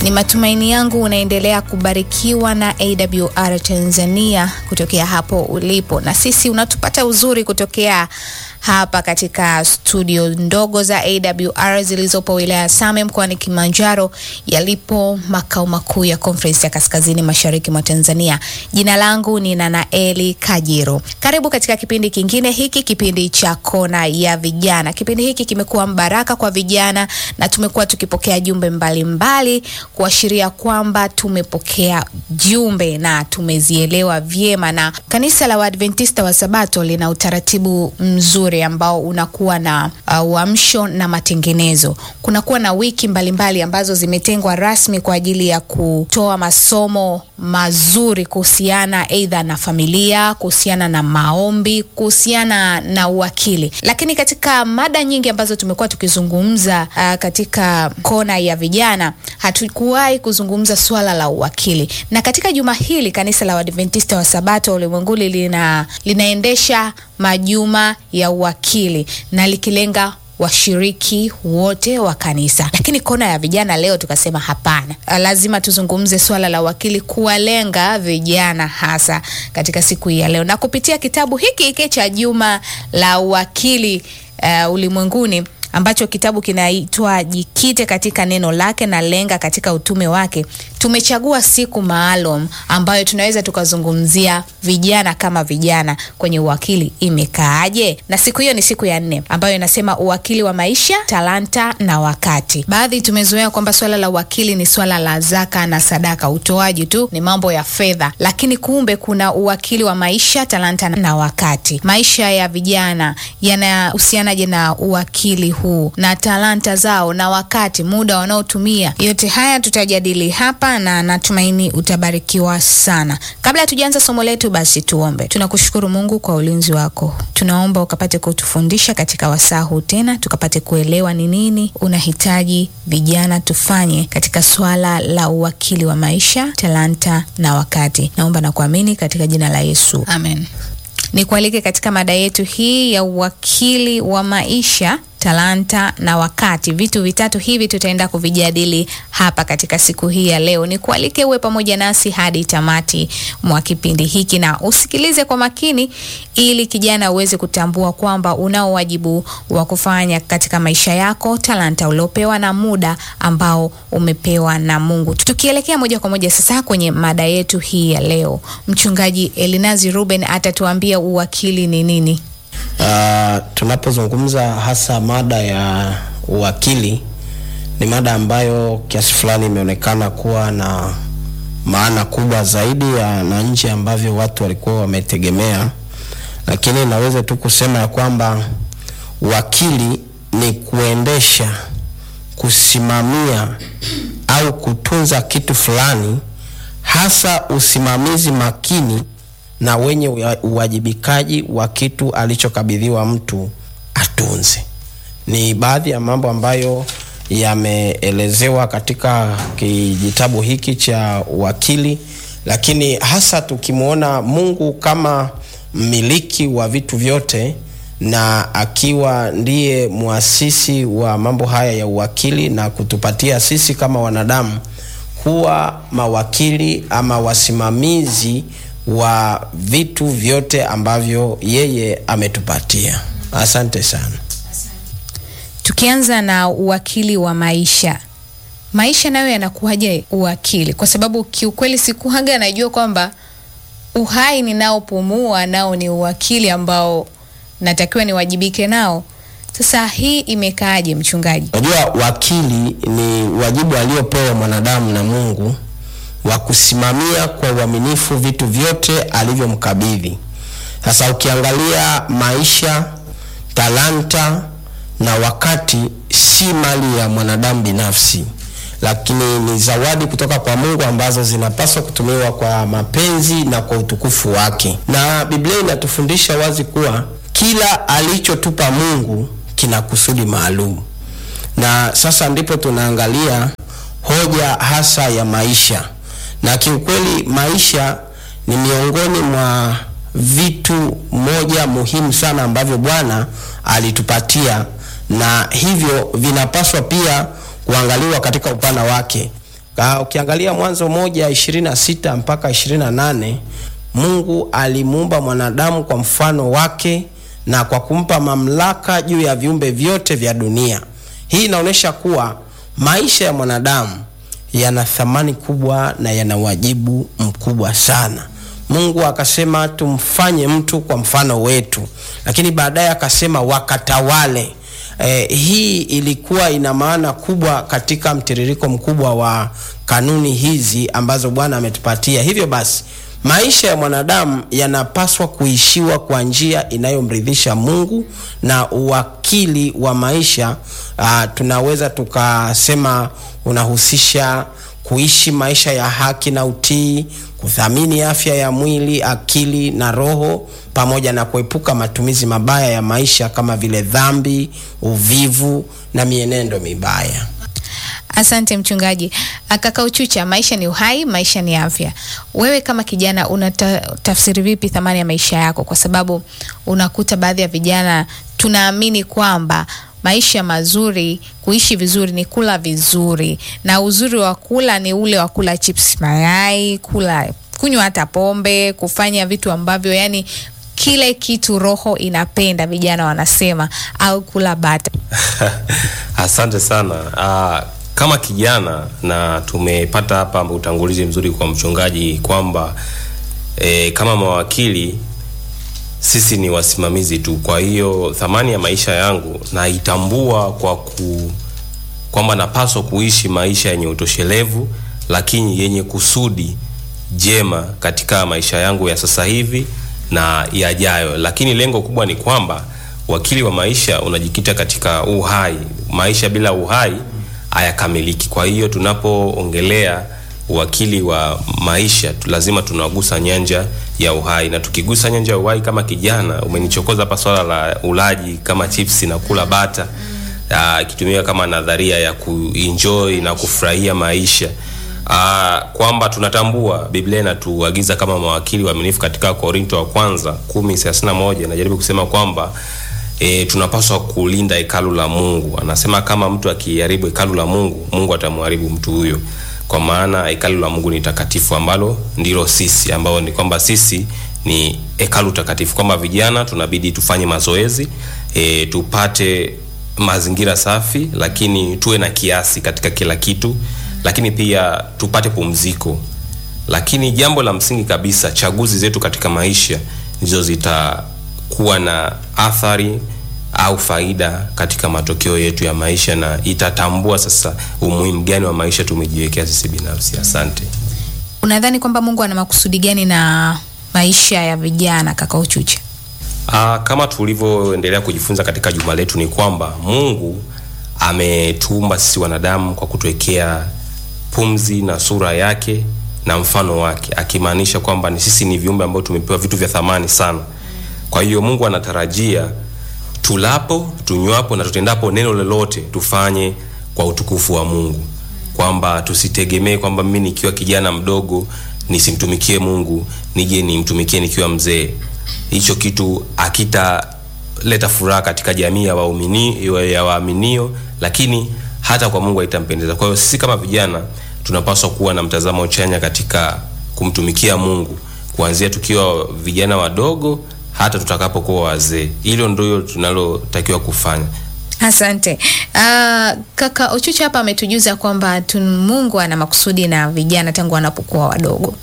Ni matumaini yangu unaendelea kubarikiwa na AWR Tanzania kutokea hapo ulipo, na sisi unatupata uzuri kutokea hapa katika studio ndogo za AWR zilizopo wilaya ya Same mkoani Kilimanjaro, yalipo makao makuu ya Conference ya Kaskazini Mashariki mwa Tanzania. Jina langu ni Nanaeli Kajiro. Karibu katika kipindi kingine hiki, kipindi cha Kona ya Vijana. Kipindi hiki kimekuwa mbaraka kwa vijana na tumekuwa tukipokea jumbe mbalimbali kuashiria kwamba tumepokea jumbe na tumezielewa vyema, na kanisa la Waadventista wa Sabato lina utaratibu mzuri ambao unakuwa na uamsho uh, na matengenezo. Kunakuwa na wiki mbalimbali mbali ambazo zimetengwa rasmi kwa ajili ya kutoa masomo mazuri kuhusiana aidha na familia, kuhusiana na maombi, kuhusiana na uwakili. Lakini katika mada nyingi ambazo tumekuwa tukizungumza uh, katika kona ya vijana hatukuwahi kuzungumza swala la uwakili, na katika juma hili kanisa la Waadventista wa Sabato ulimwenguni lina linaendesha majuma ya uwakili na likilenga washiriki wote wa kanisa. Lakini kona ya vijana leo tukasema hapana, lazima tuzungumze swala la uwakili kuwalenga vijana hasa katika siku hii ya leo, na kupitia kitabu hiki hiki cha juma la uwakili uh, ulimwenguni ambacho kitabu kinaitwa Jikite katika neno lake na lenga katika utume wake. Tumechagua siku maalum ambayo tunaweza tukazungumzia vijana kama vijana kwenye uwakili imekaaje, na siku hiyo ni siku ya nne ambayo inasema uwakili wa maisha, talanta na wakati. Baadhi tumezoea kwamba swala la uwakili ni swala la zaka na sadaka, utoaji tu, ni mambo ya fedha, lakini kumbe kuna uwakili wa maisha, talanta na wakati. Maisha ya vijana yanahusianaje na uwakili huu na talanta zao na wakati, muda wanaotumia? Yote haya tutajadili hapa na natumaini utabarikiwa sana. Kabla hatujaanza somo letu, basi tuombe. Tunakushukuru Mungu kwa ulinzi wako, tunaomba ukapate kutufundisha katika wasaa huu, tena tukapate kuelewa ni nini unahitaji vijana tufanye katika swala la uwakili wa maisha, talanta na wakati. Naomba na kuamini katika jina la Yesu, amen. Nikualike katika mada yetu hii ya uwakili wa maisha talanta na wakati. Vitu vitatu hivi tutaenda kuvijadili hapa katika siku hii ya leo. Ni kualike uwe pamoja nasi hadi tamati mwa kipindi hiki na usikilize kwa makini, ili kijana uweze kutambua kwamba unao wajibu wa kufanya katika maisha yako, talanta uliopewa na muda ambao umepewa na Mungu. Tukielekea moja kwa moja sasa kwenye mada yetu hii ya leo, mchungaji Elinazi Ruben atatuambia uwakili ni nini. Uh, tunapozungumza hasa mada ya uwakili ni mada ambayo kiasi fulani imeonekana kuwa na maana kubwa zaidi ya na nje ambavyo watu walikuwa wametegemea, lakini naweza tu kusema ya kwamba uwakili ni kuendesha, kusimamia au kutunza kitu fulani, hasa usimamizi makini na wenye uwajibikaji wa kitu alichokabidhiwa mtu atunze. Ni baadhi ya mambo ambayo yameelezewa katika kijitabu hiki cha uwakili, lakini hasa tukimwona Mungu kama mmiliki wa vitu vyote na akiwa ndiye muasisi wa mambo haya ya uwakili na kutupatia sisi kama wanadamu kuwa mawakili ama wasimamizi wa vitu vyote ambavyo yeye ametupatia. Asante sana. Tukianza na uwakili wa maisha, maisha nayo yanakuwaje uwakili? Kwa sababu kiukweli sikuhaga najua kwamba uhai ninaopumua nao ni uwakili ambao natakiwa niwajibike nao. Sasa hii imekaaje, mchungaji? Unajua, wakili ni wajibu aliopewa mwanadamu na Mungu wa kusimamia kwa uaminifu vitu vyote alivyomkabidhi. Sasa ukiangalia maisha, talanta na wakati si mali ya mwanadamu binafsi, lakini ni zawadi kutoka kwa Mungu ambazo zinapaswa kutumiwa kwa mapenzi na kwa utukufu wake. Na Biblia inatufundisha wazi kuwa kila alichotupa Mungu kina kusudi maalum, na sasa ndipo tunaangalia hoja hasa ya maisha na kiukweli maisha ni miongoni mwa vitu moja muhimu sana ambavyo Bwana alitupatia, na hivyo vinapaswa pia kuangaliwa katika upana wake. Uh, ukiangalia Mwanzo moja ishirini na sita mpaka ishirini na nane Mungu alimuumba mwanadamu kwa mfano wake na kwa kumpa mamlaka juu ya viumbe vyote vya dunia. Hii inaonyesha kuwa maisha ya mwanadamu yana thamani kubwa na yana wajibu mkubwa sana. Mungu akasema tumfanye mtu kwa mfano wetu, lakini baadaye akasema wakatawale. Eh, hii ilikuwa ina maana kubwa katika mtiririko mkubwa wa kanuni hizi ambazo Bwana ametupatia. Hivyo basi maisha ya mwanadamu yanapaswa kuishiwa kwa njia inayomridhisha Mungu, na uwakili wa maisha uh, tunaweza tukasema unahusisha kuishi maisha ya haki na utii, kuthamini afya ya mwili, akili na roho, pamoja na kuepuka matumizi mabaya ya maisha kama vile dhambi, uvivu na mienendo mibaya. Asante mchungaji. Kaka Uchucha, maisha ni uhai, maisha ni afya. Wewe kama kijana unatafsiri vipi thamani ya maisha yako? Kwa sababu unakuta baadhi ya vijana tunaamini kwamba maisha mazuri, kuishi vizuri ni kula vizuri, na uzuri wa kula ni ule wa kula chips, mayai, kula kunywa hata pombe, kufanya vitu ambavyo yani kile kitu roho inapenda, vijana wanasema, au kula bata. Asante sana. Uh, kama kijana na tumepata hapa utangulizi mzuri kwa mchungaji kwamba e, kama mawakili sisi ni wasimamizi tu. Kwa hiyo thamani ya maisha yangu naitambua kwa ku kwamba napaswa kuishi maisha yenye utoshelevu, lakini yenye kusudi jema katika maisha yangu ya sasa hivi na yajayo. Lakini lengo kubwa ni kwamba wakili wa maisha unajikita katika uhai. Maisha bila uhai hayakamiliki. Kwa hiyo tunapoongelea uwakili wa maisha tu lazima tunagusa nyanja ya uhai, na tukigusa nyanja ya uhai, kama kijana umenichokoza hapa swala la ulaji kama chips na kula bata ikitumika kama nadharia ya kuenjoy na kufurahia maisha Aa, kwamba tunatambua Biblia inatuagiza kama mawakili waaminifu katika Korinto wa kwanza 10:31 najaribu kusema kwamba e, tunapaswa kulinda hekalu la Mungu. Anasema kama mtu akiharibu hekalu la Mungu, Mungu atamharibu mtu huyo, kwa maana hekalu la Mungu ni takatifu, ambalo ndilo sisi, ambao ni kwamba sisi ni hekalu takatifu, kwamba vijana tunabidi tufanye mazoezi e, tupate mazingira safi, lakini tuwe na kiasi katika kila kitu, lakini pia tupate pumziko. Lakini jambo la msingi kabisa, chaguzi zetu katika maisha ndizo zitakuwa na athari au faida katika matokeo yetu ya maisha, na itatambua sasa umuhimu gani wa maisha tumejiwekea sisi binafsi. Asante. Unadhani kwamba Mungu ana makusudi gani na maisha ya vijana, kaka Uchucha? Aa, kama tulivyoendelea kujifunza katika juma letu ni kwamba Mungu ametuumba sisi wanadamu kwa kutuwekea pumzi na sura yake na mfano wake, akimaanisha kwamba ni sisi ni viumbe ambao tumepewa vitu vya thamani sana. Kwa hiyo Mungu anatarajia tulapo, tunywapo na tutendapo neno lolote tufanye kwa utukufu wa Mungu, kwamba tusitegemee kwamba mimi nikiwa kijana mdogo nisimtumikie Mungu, nije nimtumikie nikiwa mzee. Hicho kitu akitaleta furaha katika jamii ya waumini ya waaminio, lakini hata kwa Mungu haitampendeza. Kwa hiyo sisi kama vijana tunapaswa kuwa na mtazamo chanya katika kumtumikia Mungu kuanzia tukiwa vijana wadogo hata tutakapokuwa wazee. Hilo ndio tunalotakiwa kufanya. Asante. Uh, kaka Uchucha hapa ametujuza kwamba Mungu ana makusudi na vijana tangu wanapokuwa wadogo.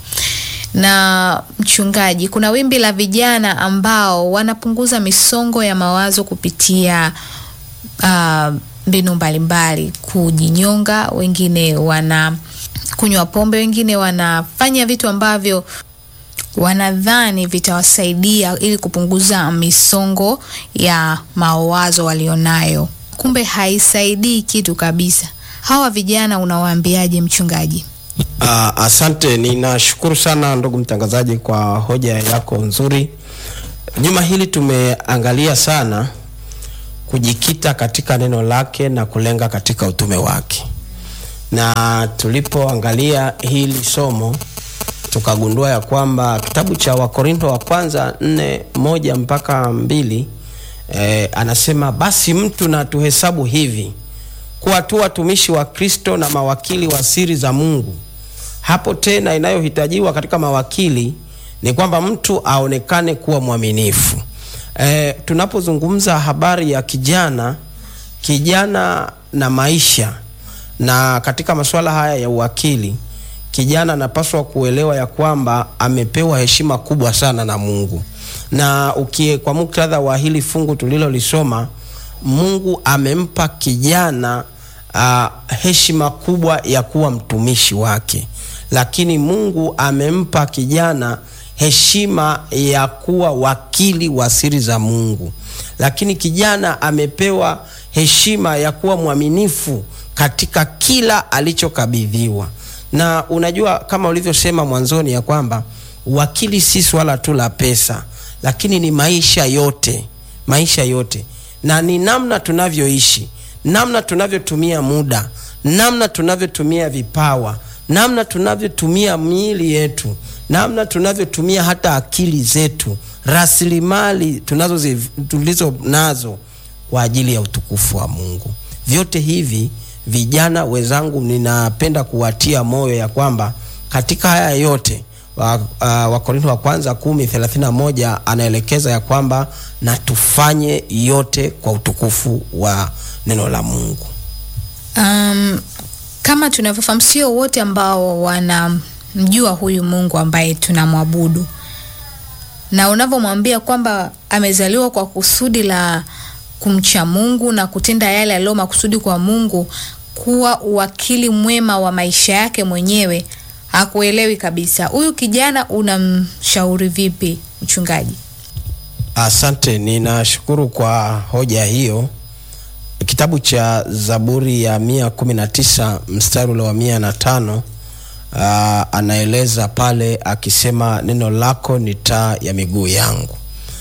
Na mchungaji, kuna wimbi la vijana ambao wanapunguza misongo ya mawazo kupitia mbinu uh, mbalimbali, kujinyonga, wengine wana kunywa pombe, wengine wanafanya vitu ambavyo wanadhani vitawasaidia ili kupunguza misongo ya mawazo walionayo, kumbe haisaidii kitu kabisa. Hawa vijana unawaambiaje mchungaji? Uh, asante. Ninashukuru sana ndugu mtangazaji kwa hoja yako nzuri. Juma hili tumeangalia sana kujikita katika neno lake na kulenga katika utume wake, na tulipoangalia hili somo tukagundua ya kwamba kitabu cha Wakorinto wa kwanza nne moja mpaka mbili eh, anasema basi mtu na tuhesabu hivi kuwa tu watumishi wa Kristo na mawakili wa siri za Mungu. Hapo tena inayohitajiwa katika mawakili ni kwamba mtu aonekane kuwa mwaminifu. E, tunapozungumza habari ya kijana kijana na maisha na katika masuala haya ya uwakili, kijana anapaswa kuelewa ya kwamba amepewa heshima kubwa sana na Mungu, na ukie kwa muktadha wa hili fungu tulilolisoma, Mungu amempa kijana uh, heshima kubwa ya kuwa mtumishi wake, lakini Mungu amempa kijana heshima ya kuwa wakili wa siri za Mungu, lakini kijana amepewa heshima ya kuwa mwaminifu katika kila alichokabidhiwa. Na unajua kama ulivyosema mwanzoni ya kwamba wakili si swala tu la pesa, lakini ni maisha yote, maisha yote, na ni namna tunavyoishi, namna tunavyotumia muda, namna tunavyotumia vipawa, namna tunavyotumia miili yetu, namna tunavyotumia hata akili zetu, rasilimali tunazo tulizo nazo kwa ajili ya utukufu wa Mungu. Vyote hivi vijana wenzangu, ninapenda kuwatia moyo ya kwamba katika haya yote Wakorintho wa, uh, wa kwanza kumi thelathini na moja anaelekeza ya kwamba na tufanye yote kwa utukufu wa neno la Mungu. Um, kama tunavyofahamu, sio wote ambao wanamjua huyu Mungu ambaye tunamwabudu, na unavyomwambia kwamba amezaliwa kwa kusudi la kumcha Mungu na kutenda yale aliyo makusudi kwa Mungu, kuwa uwakili mwema wa maisha yake mwenyewe, hakuelewi kabisa. Huyu kijana unamshauri vipi, mchungaji? Asante, ninashukuru kwa hoja hiyo. Kitabu cha Zaburi ya mia kumi na tisa mstari ule wa mia na tano uh, anaeleza pale akisema, neno lako ni taa ya miguu yangu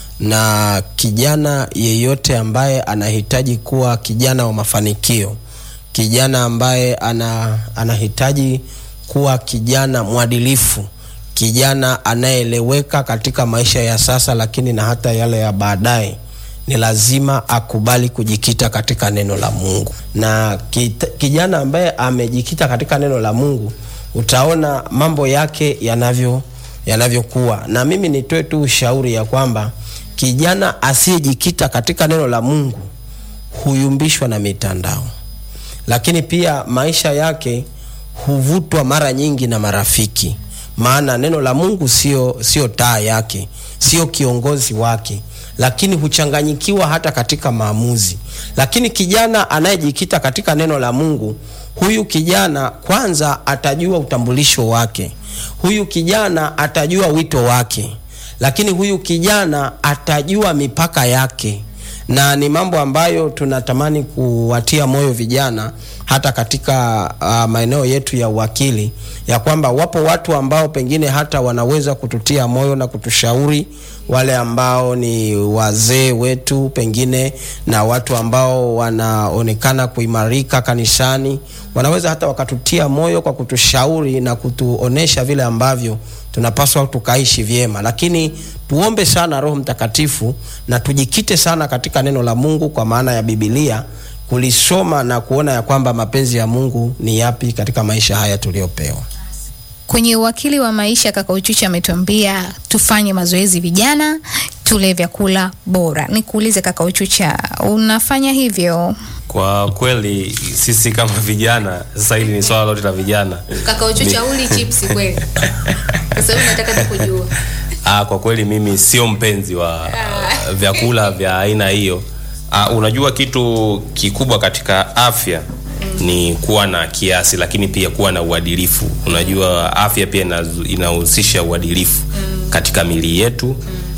na kijana yeyote ambaye anahitaji kuwa kijana wa mafanikio, kijana ambaye ana, anahitaji kuwa kijana mwadilifu, kijana anayeeleweka katika maisha ya sasa, lakini na hata yale ya baadaye, ni lazima akubali kujikita katika neno la Mungu. Na kita, kijana ambaye amejikita katika neno la Mungu, utaona mambo yake yanavyo yanavyokuwa. Na mimi nitoe tu ushauri ya kwamba kijana asiyejikita katika neno la Mungu huyumbishwa na mitandao, lakini pia maisha yake huvutwa mara nyingi na marafiki, maana neno la Mungu sio sio taa yake, sio kiongozi wake, lakini huchanganyikiwa hata katika maamuzi. Lakini kijana anayejikita katika neno la Mungu, huyu kijana kwanza atajua utambulisho wake, huyu kijana atajua wito wake lakini huyu kijana atajua mipaka yake, na ni mambo ambayo tunatamani kuwatia moyo vijana hata katika uh, maeneo yetu ya uwakili, ya kwamba wapo watu ambao pengine hata wanaweza kututia moyo na kutushauri, wale ambao ni wazee wetu pengine na watu ambao wanaonekana kuimarika kanisani, wanaweza hata wakatutia moyo kwa kutushauri na kutuonesha vile ambavyo tunapaswa tukaishi vyema, lakini tuombe sana Roho Mtakatifu na tujikite sana katika neno la Mungu, kwa maana ya Biblia, kulisoma na kuona ya kwamba mapenzi ya Mungu ni yapi katika maisha haya tuliyopewa. Kwenye uwakili wa maisha, kaka Uchuchi ametuambia tufanye mazoezi vijana, tule vyakula bora. Nikuulize kaka Uchucha, unafanya hivyo? Kwa kweli sisi kama vijana, sasa hili ni swala lote la vijana. Kaka Uchucha, uli chips kweli? Kwa sababu nataka tu kujua. Ah, kwa kweli mimi sio mpenzi wa uh, vyakula vya aina hiyo. Uh, unajua kitu kikubwa katika afya ni kuwa na kiasi, lakini pia kuwa na uadilifu. Unajua afya pia inahusisha uadilifu katika mili yetu,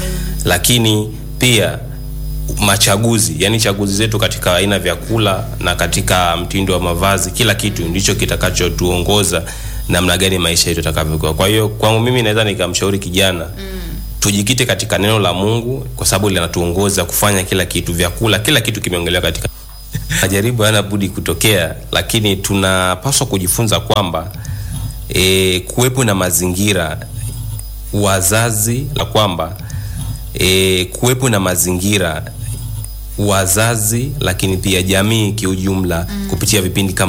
lakini pia machaguzi, yani chaguzi zetu katika aina vyakula na katika mtindo wa mavazi, kila kitu ndicho kitakachotuongoza namna gani maisha yetu yatakavyokuwa. Kwa hiyo kwangu mimi naweza nikamshauri kijana mm. tujikite katika neno la Mungu kwa sababu linatuongoza kufanya kila kitu. Vyakula, kila kitu kimeongelewa katika majaribu, hayana budi kutokea, lakini tunapaswa kujifunza kwamba e, kuwepo na mazingira wazazi la kwamba e, kuwepo na mazingira wazazi lakini pia jamii kiujumla kupitia vipindi kama